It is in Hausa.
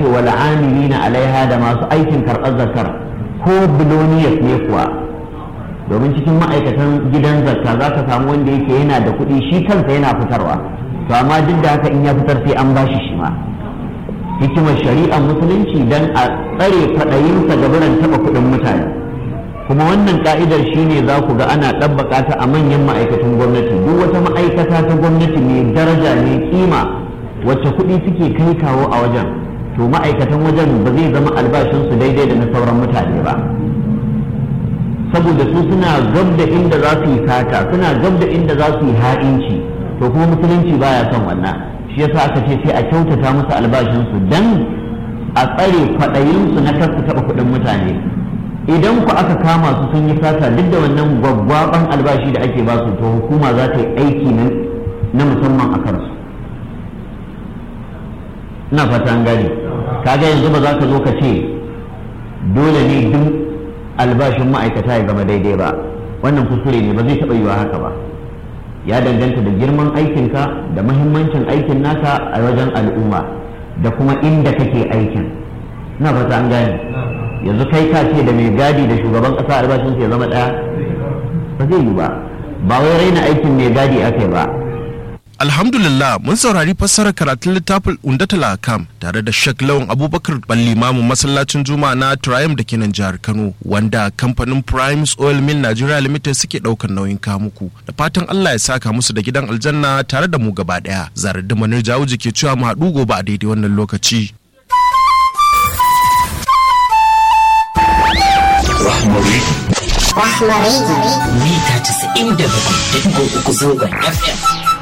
ce wal amilina alaiha da masu aikin karɓar zakar ko biloniyas ne kuwa domin cikin ma'aikatan gidan zakka za ka samu wanda yake yana da kuɗi shi kansa yana fitarwa to amma duk da haka in ya fitar sai an bashi shi ma hikimar shari'ar musulunci dan a tsare kwaɗayinsa ga biran taɓa kuɗin mutane kuma wannan ka'idar shine za ku ga ana ɗabbaka ta a manyan ma'aikatan gwamnati duk wata ma'aikata ta gwamnati mai daraja mai kima wacce kuɗi suke kai kawo a wajen to ma'aikatan wajen ba zai zama albashinsu daidai da na sauran mutane ba saboda su suna gab da inda za su yi sata suna gab da inda za su yi ha'inci to kuma musulunci baya son wannan shi yasa aka ce sai a kyautata musu albashinsu dan a tsare kwaɗayinsu na kar su taɓa kuɗin mutane idan ku aka kama su sun yi sata duk da wannan gwaggwaban albashi da ake ba su to hukuma za ta yi aiki na musamman a kansu ina fata an gane kaga yanzu ba za ka zo ka ce dole ne duk albashin ma'aikata ya zama daidai ba wannan kuskure ne ba zai taɓa yiwa haka ba ya danganta da girman aikinka da mahimmancin aikin naka a wajen al'umma da kuma inda kake aikin ina fata an gane yanzu kai ka ce da mai gadi da shugaban ƙasa albashin ya zama ɗaya ba zai yi ba ba wai raina aikin mai gadi aka ba Alhamdulillah mun saurari fassarar karatun littafin Undatul Akam tare da Sheikh Lawan Abubakar Ballimamu masallacin Juma'a na Triumph da ke nan jihar Kano wanda kamfanin Primes Oil Mill Nigeria Limited suke daukar nauyin kamuku da fatan Allah ya saka musu da gidan aljanna tare da mu gaba daya zarar da manar jawuji ke cewa mu haɗu gobe a daidai wannan lokaci. Rahmari. Rahmari. Mita 97.3 zangon FM.